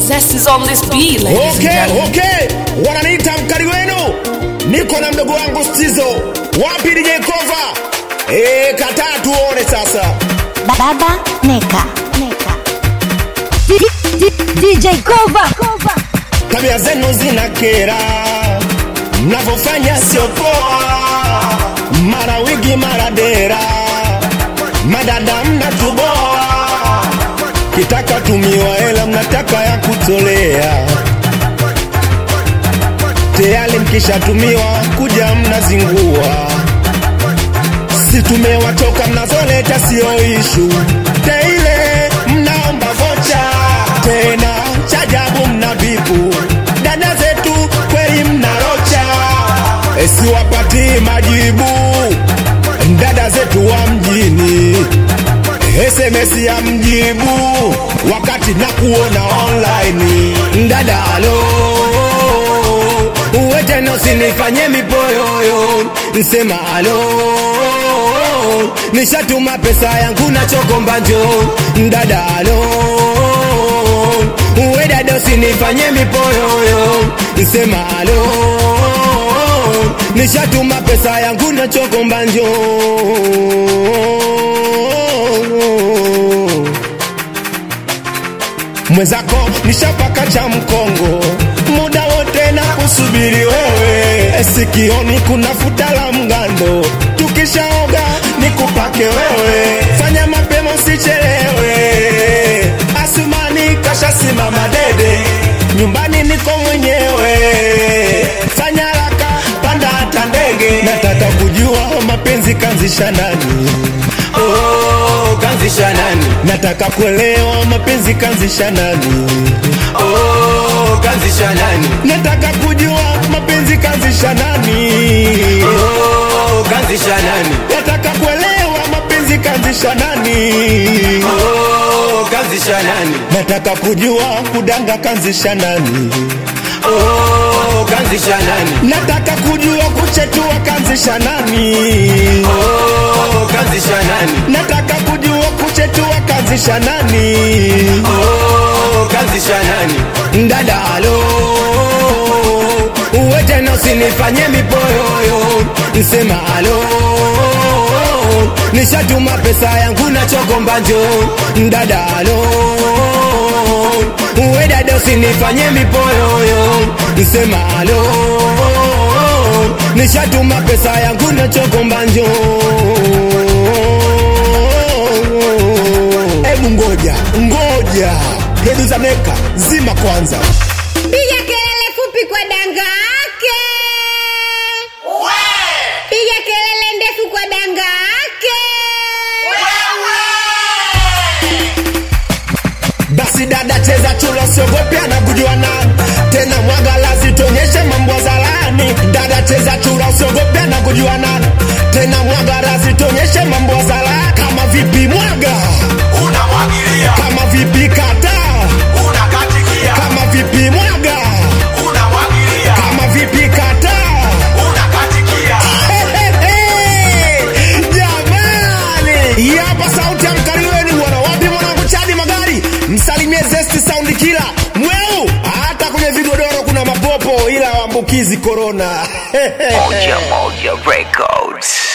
Zest is on this beat, ladies and Okay, gentlemen. okay, wananiita mkali wenu, niko na mdogo wangu Stizo. Wapi DJ Kova? Eh, kataa tuone sasa. Baba Neka. Neka. D- D- DJ Kova. Kova. Tabia zenu zinakera, mnavyofanya sio poa, mara wigi mara dera, madada mnatuboa, kitaka tumiwa hela mnataka ya kutolea, tayari mkishatumiwa kuja mnazingua, si tumewatoka mnazoleta sio ishu teile mnaomba vocha tena chajabu mna vipu dada zetu kweli mnarocha siwapatii majibu dada zetu wa mjini SMS ya mjibu wakati na kuona online dada alo uwe tena usinifanye mipoyoyo nsema alo nishatuma pesa yangu na chokomba njo dada alo uwe dada usinifanye mipoyoyo nsema alo nishatuma pesa yangu na chokomba njo mwenzako nishapaka cha mkongo muda wote na kusubiri wewe sikioni kuna futa la mgando tukishaoga nikupake wewe fanya mapema usichelewe asumani kashasimama dede nyumbani niko mwenyewe fanya haraka panda hata ndege nataka kujua mapenzi kanzisha nani oh, kanzisha nani nataka kuelewa mapenzi kanzisha nani oh, kanzisha nani nataka kujua mapenzi kanzisha nani oh, kanzisha nani nataka kuelewa mapenzi kanzisha nani oh, kanzisha nani nataka kujua kudanga kanzisha nani oh, kanzisha nani nataka kujua kuchetua kanzisha nani oh, kanzisha nani nataka kujua kuchetua kanzisha nani oh, kanzisha nani dada alo uwe tena usinifanye mipoyoyo nsema alo nishatuma pesa yangu na chokomba njo dada alo uwe dada usinifanye mipoyoyo nsema alo nishatuma pesa yangu na chokomba njo hebu ngoja ngoja hedu za neka zima kwanza Piga kelele fupi kwa danga yake. Piga kelele ndefu kwa danga yake. basi dada cheza chula siogope anakujua nani tena mwaga lazi tonyeshe mambo zalani dada cheza chula usiogope anakujua nani tena mwaga lazi tonyeshe mambo zalani kama vipi mwaga unamwagilia kama vipi kata unakatikia kama vipi mwaga unamwagilia kama vipi kata unakatikia jamani hii hapa sauti ya mkali wenu bwana wapi mwanangu chadi magari msalimie zesti saundi kila mweu hata kwenye vigodoro kuna mapopo ila waambukizi korona Moja Moja Records.